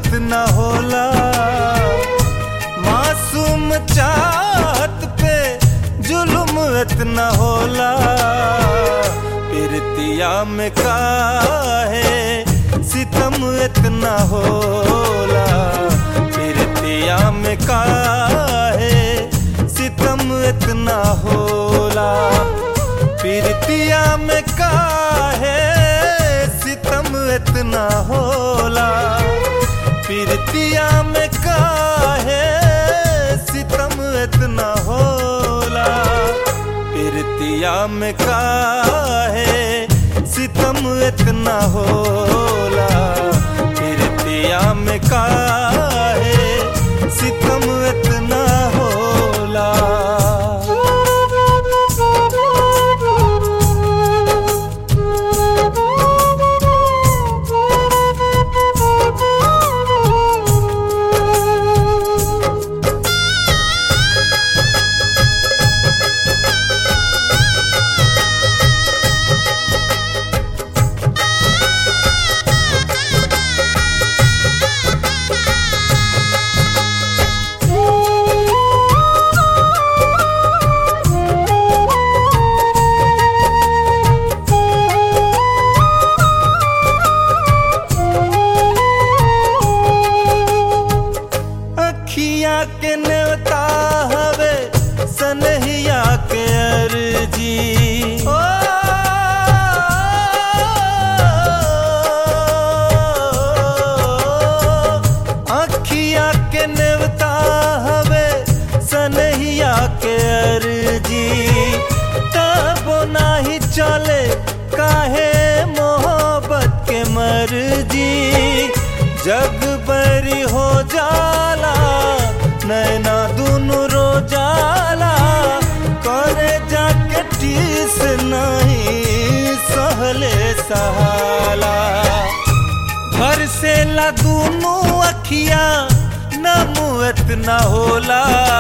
इतना होला मासूम चाहत पे जुल्म इतना होला पिरतिया में काहे सितम इतना होला पिरतिया में काहे सितम इतना होला पिरतिया में काहे सितम इतना होला पिरतिया में काहे सितम इतना होला पिरतिया में काहे सितम इतना होला पिरतिया में काहे सितम इतना होला अखिया के नेवता हवे सनहिया के अर्जी ओ अखिया के नेवता हवे सनहिया के अर्जी तबो नाही चले काहे मोहब्बत के मर्जी जग बरी हो जाला नैना दुनु रो जाला करे जाके टीस नहीं सहले सहाला घर से ला दुनु अखिया नमुअत न होला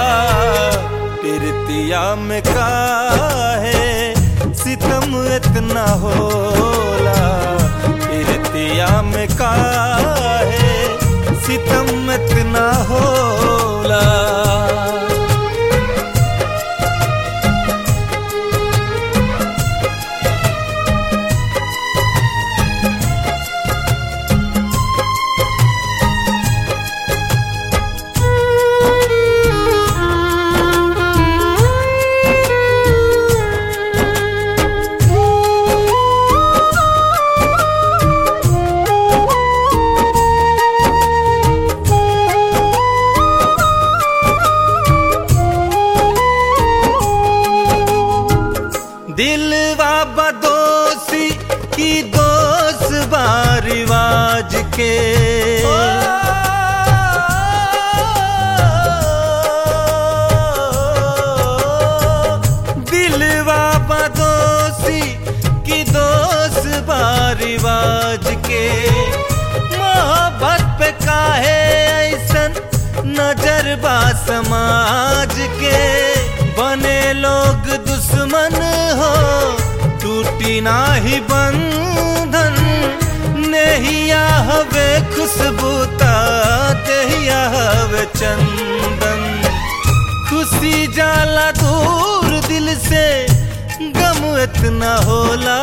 पिरतिया में काहे सितम इतना होला पिरतिया में काहे सितम इतना होला दिलवा बदोसी की दोस्त बार रिवाज के दिलवा बदोसी की दोस्त बार रिवाज के मोहब्बत पे काहे ऐसन नजर बा समाज के बने लोग दुश्मन हो टूटी नाही बंधन नेहिया हवे खुशबूता देहिया हवे चंदन खुशी जाला दूर दिल से गम इतना होला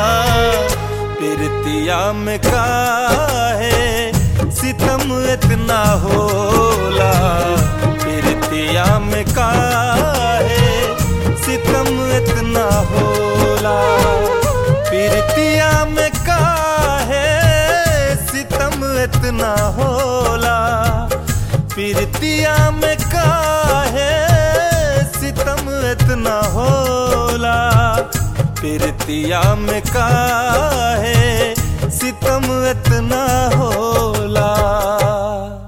पिरतिया में काहे सितम इतना होला पिरतिया में काहे सितम इतना होला पिरतिया में काहे सितम इतना होला पिरतिया में काहे सितम इतना होला पिरतिया में काहे सितम इतना होला